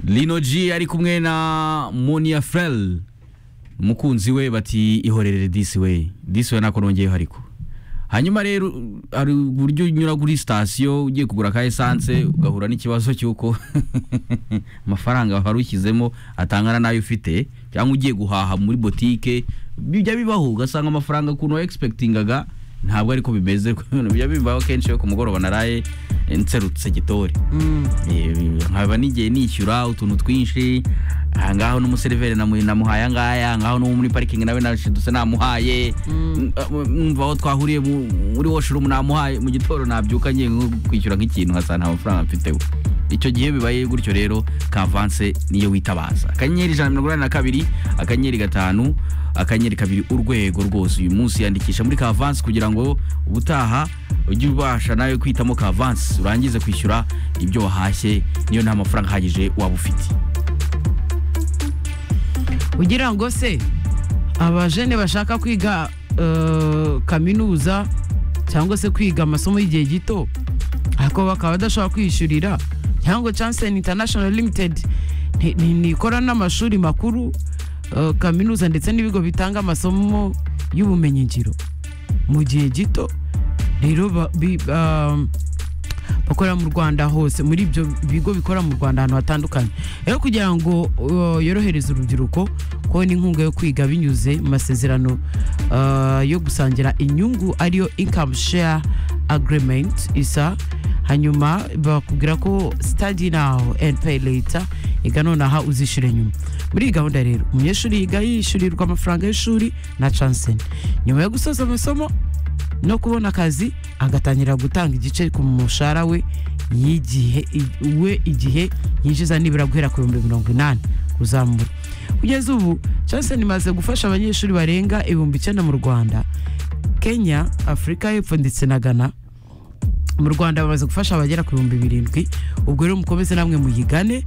Lino G ari kumwe na Monia Frel umukunzi we bati ihorerere disi we disi we ntako nongeyeho ariko hanyuma rero hari uburyo unyura kuri sitasiyo ugiye kugura ka esanse ugahura n'ikibazo cy'uko amafaranga wari ushyizemo atangana n'ayo ufite cyangwa ugiye guhaha muri botike bijya bibaho ugasanga amafaranga ukuntu wayegispekitingaga ntabwo ariko bimeze bijya bibaho kenshi yo ku mugoroba naraye nserutse gitori nkaba n'igihe nishyura utuntu twinshi ahangaho n'umuseriveri namu- namuhaye angaya ahangaho n'uwo muri parikingi nawe nashidutse namuhaye mwumva aho twahuriye mu- muri washirumu namuhaye mu gitoro nabyuka ngiye nko kwishyura nk'ikintu nkasanga nta mafaranga mfiteho icyo gihe bibaye gutyo rero kavanse niyo witabaza akanyenyeri ijana na mirongo inani na kabiri akanyenyeri gatanu akanyenyeri kabiri urwego rwose uyu munsi yandikisha muri kavanse kugira ngo ubutaha ujye ubasha nawe kwitamo kavanse urangize kwishyura ibyo wahashye niyo nta mafaranga ahagije waba ufite kugira ngo se abajene bashaka kwiga eh, kaminuza cyangwa se kwiga amasomo y'igihe gito ariko bakaba badashobora kwiyishyurira cyangwa Janssen International Limited ni- ni- ni ikora n'amashuri makuru eh, kaminuza ndetse n'ibigo bitanga amasomo y'ubumenyingiro mu gihe gito rero ba- bi- um, bakorera mu Rwanda hose muri ibyo bigo bikora mu Rwanda ahantu hatandukanye rero kugira ngo uh, yorohereze urubyiruko kubona inkunga yo kwiga binyuze mu masezerano uh, yo gusangira inyungu ariyo income share agreement isa hanyuma bakubwira ko study now and pay later iga nonaha uzishyure nyuma muri iyi gahunda rero umunyeshuri yiga yishyurirwa amafaranga y'ishuri na Janssen nyuma yo gusoza amasomo no kubona akazi agatangira gutanga igice ku mushahara we y'igihe i- we igihe yinjiza nibura guhera ku bihumbi mirongo inani kuzamura kugeza ubu Johnson imaze gufasha abanyeshuri barenga ibihumbi icyenda mu rwanda kenya afurika y'epfo ndetse na ghana mu rwanda bamaze gufasha abagera ku bihumbi birindwi ubwo rero mukomeze namwe muyigane